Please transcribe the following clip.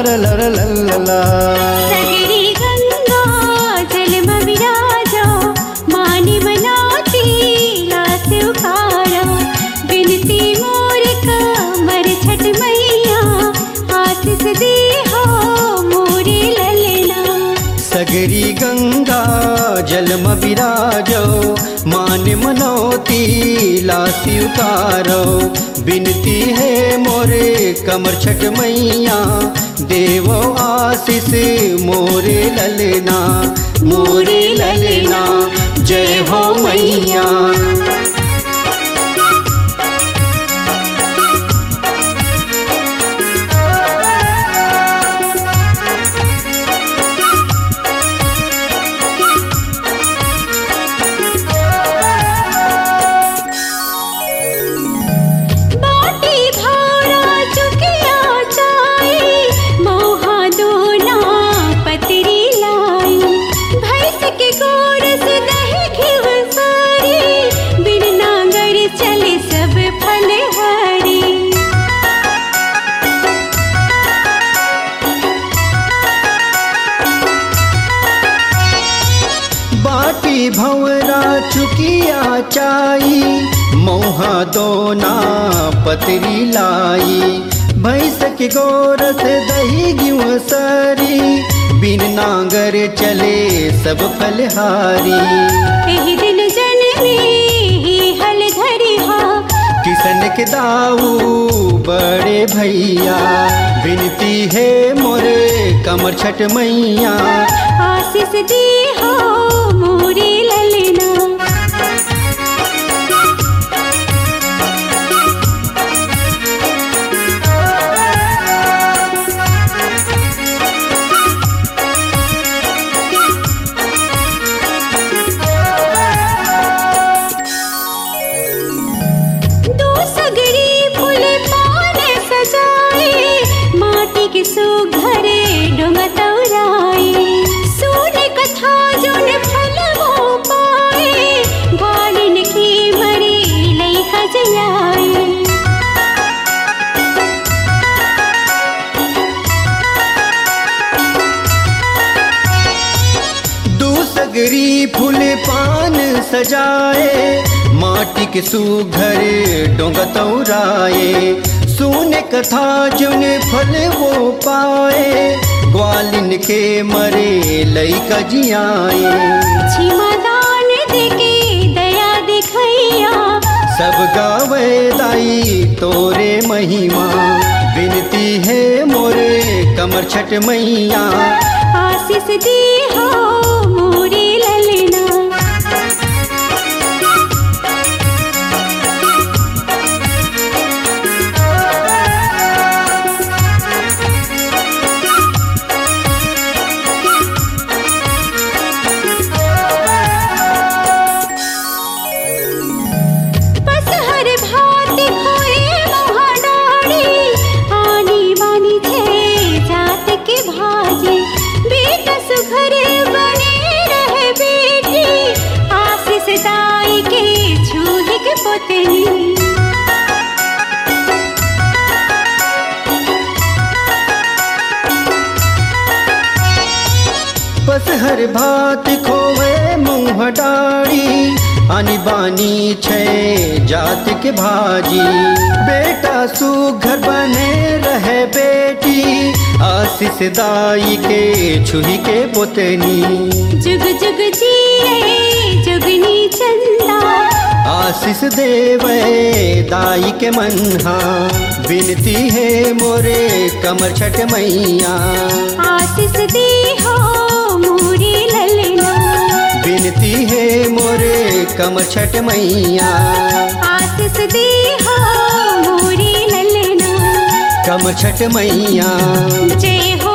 लर लर लल्ला सगरी गंगा जल विराजो मानी मनाती लास उखारो बिनती मोर कमर छठ मैया आशीष दी हो मोरे ललना सगरी गंगा जलम विराजो मान मनोती लासी उतारो बिनती है मोरे कमर छठ मैया देवो आशीष मोरे ललना मोरे ललना जय हो मैया बाटी भाड़ा चुकिया चाई मोहा दोना पतरी लाई भैंस के गोड़ से दही घिव सारी बिन नांगर चले सब फल हरी बाटी भंवरा चुकिया चाई मोहा दोना पतरी लाई भैंस के गोरस दही गिव सरी बिन नांगर चले सब फलहारी एही दिन जननी ही हल धरी हा किसन के दाऊ बड़े भैया बिनती है मोरे कमर छठ मैया आशीष दी हो मोरी ललना दो सगरी फूल पान सजाए माटी के सुघरे डोंगतौराए सुन कथा जोन फल हो पाए ग्वालिन की मरी लई खजलाए दूसगरी फूल पान सजाए माटी के सुघर डोंगतौराए सुने कथा जुन फल वो पाए ग्वालिन के मरे लई कजियाए छिमा दान देके दया दिखैया सब गावे दाई तोरे महिमा बिनती है मोरे कमर छठ मैया आशीष दी हो मोरी ललना बस हर भात खोए मोहडाड़ी आनी बानी थे जात के भाजे बेटा सुघर बने रहे बेटी आशीष दाई के छूही के पोतनी बस हर भात खोवे मुँह डाड़ी आनी बानी छे जात के भाजी बेटा सुघर बने रहे बेटी आशीष दाई के छुही के पोतनी जुग जुग जिए जुगनी चंदा आशीष देवे दाई के मनहा बिनती है मोरे कमर छठ मैया आशीष दी हो मोरी ललना बिनती है मोरे कमर छठ मैया आशीष दी हो मोरी ललना कमर छठ मैया जय हो